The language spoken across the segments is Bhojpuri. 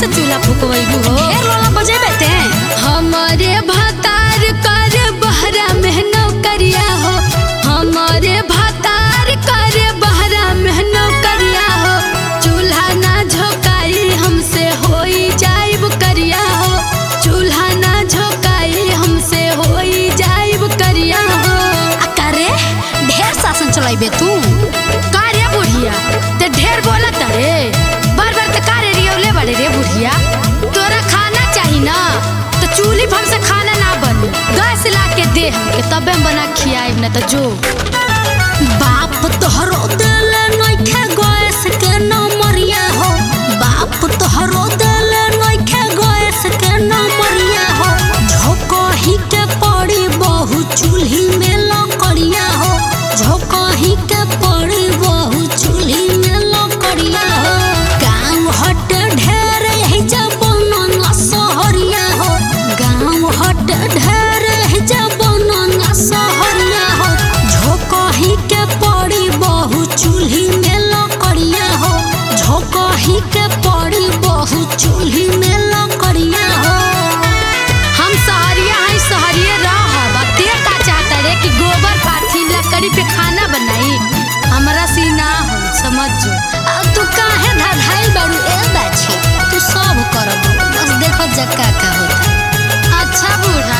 से चूल्हा फुकवैबू हो ढेर लोला बजेबे ते हमारे भतार कर बहरा में नौकरिया हो हमारे भतार कर बहरा में नौकरिया हो चूल्हा ना झोकाई हमसे होई जाइब करिया हो चूल्हा ना झोकाई हमसे होई जाइब करिया हो आ करे ढेर शासन चलाइबे तू का रे बुढ़िया ते ढेर बोलत रे बार बार ते का रे रियौले बड़े रे बुढ़िया तोरा खाना चाही ना तो चूल्ही पर से खाना ना बनी गैस ला के दे हमके तबे हम बना खियाई ना तो जो बाप तोहरो देले नइखे गैस के नंबरिया हो बाप तोहरो देले नइखे गैस के नंबरिया हो झोकही के पड़ी बहु चूल्ही में लकड़िया हो झोकही के पड़ी बहु चूल्ही में लकड़िया हो गाँव हट ढेर यही जब न सहरिया हो गाँव हट ढेर यही जब न सहरिया हो झोकही के पड़ी बहु चूल्ही में लकड़िया हो झोकही के पड़ी बहु चूल्ही में लकड़िया हो हम सहरिया हैं सहरिये रहब आ ते का चाहता रे कि गोबर पाथी लकड़ी पे खाना बनाई हमरा से ना हो समझ जो आ तू काहे धधाइल बारू ए बाछी तू सब करब बस देखो जक्का का होता अच्छा बूढ़ा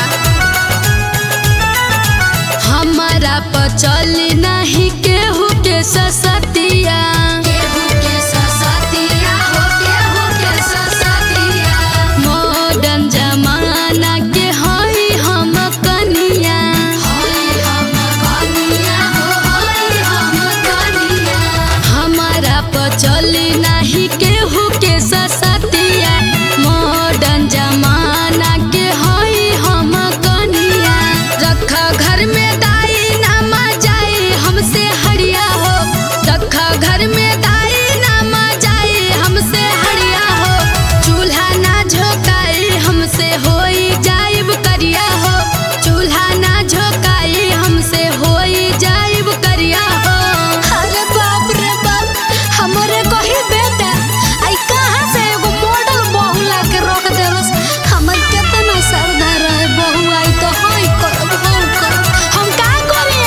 हमारा पचल नहीं केहू के ससतिया केहू के ससतिया हो केहू के ससतिया मॉडर्न जमाना के हई हम कनिया हई हम कनिया हो हई हम कनिया हमारा पचल नहीं केहू के ससतिया मॉडर्न जमाना के हई हम कनिया रखा घर में दाई नामा जाए हमसे हरिया हो रखा घर में दाई नामा जाए हमसे हरिया हो चूल्हा ना झोकाई हमसे होई जाइब करिया हो चूल्हा ना झोकाई हमसे होई जाइब करिया हो अरे बाप रे बाप हमरे कही बेटा आई कहाँ से एगो मॉडल बहू ला के रख देलस हमर केतना श्रद्धा रहे बहू आई तो हई करब हम करब हम का करी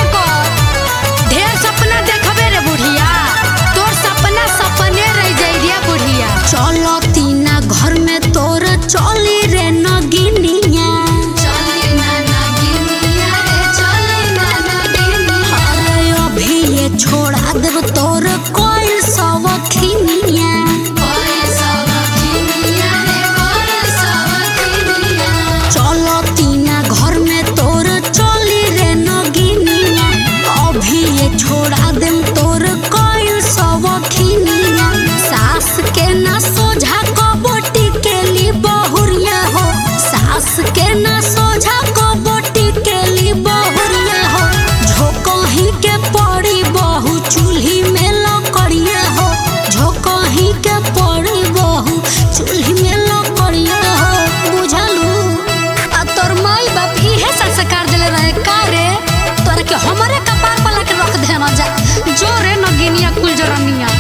एकर ढेर सपना देखबे रे बुढ़िया तोर सपना सपने रह जाई रे बुढ़िया चलो तीना घर में तोर चली रे नगिनिया चली नाना गिनिया रे चली नाना गिनिया अरे अभी ये छोड़ा देब तोर कोई सवखिनिया कोई सवखिनिया रे कोई सवखिनिया चलो तीना घर में तोर चली रे नगिनिया अभी ये छोड़ा देम तोर कोई सवखिनिया सास के ना सोझा कबोटी के ली बहुरिया हो सास के ना सोझा कबोटी के ली बहुरिया हो झोकही के पड़ी बहु चूल्ही में लकड़िया हो झोकही के पड़ी बहु चूल्ही में लकड़िया हो बुझलू आ तोर माई बाप इहे संस्कार देले रहे का रे तोरा के हमरे कपार पर लाके रख देना जा जो रे नगिनिया कुलजरनिया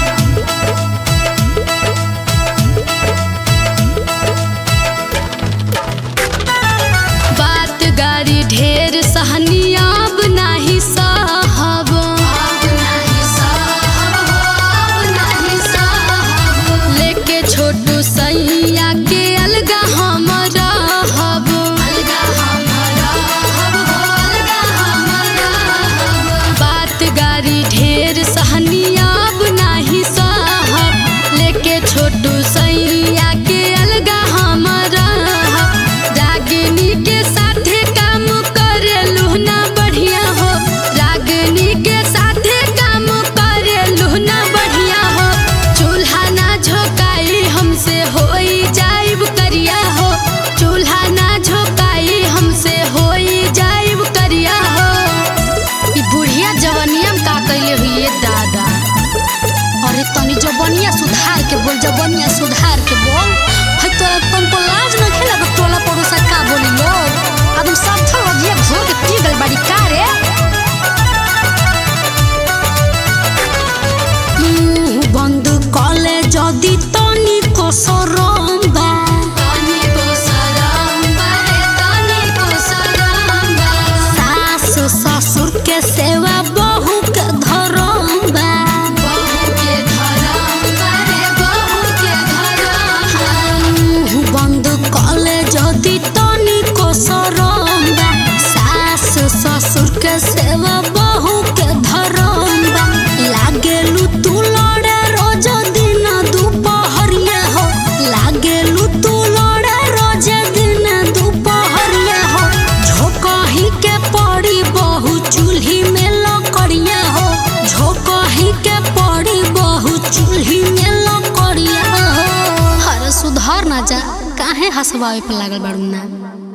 बात गारी ढेर सहनिया अब नाही साहब लेके छोटू सैया के अलगा हम रहब बात गारी ढेर सहनिया अब नाही साहब लेके छोटू सैया के अलगा हम रहब रागिनी के साथे काम करे लुहना बढ़िया हो रागिनी के साथे काम करे लुहना बढ़िया हो चूल्हा ना झोकाई हमसे होई जाइब करिया हो चूल्हा ना झोकाई हमसे होई जाइब करिया हो ई बुढ़िया जवनिया में का कैले हुई ये दादा अरे तनी जबनिया सुधार के बोल जबनिया सुधार के बोल है तोरा तुमको लाज न खेला तो टोला पड़ोसा का बोली लोग अब सब थो लगिया घोर के पी गल बड़ी का रे मुंह बंद कले जदी तनी को सरम बा हंसवावे पे लागल बाड़ू ना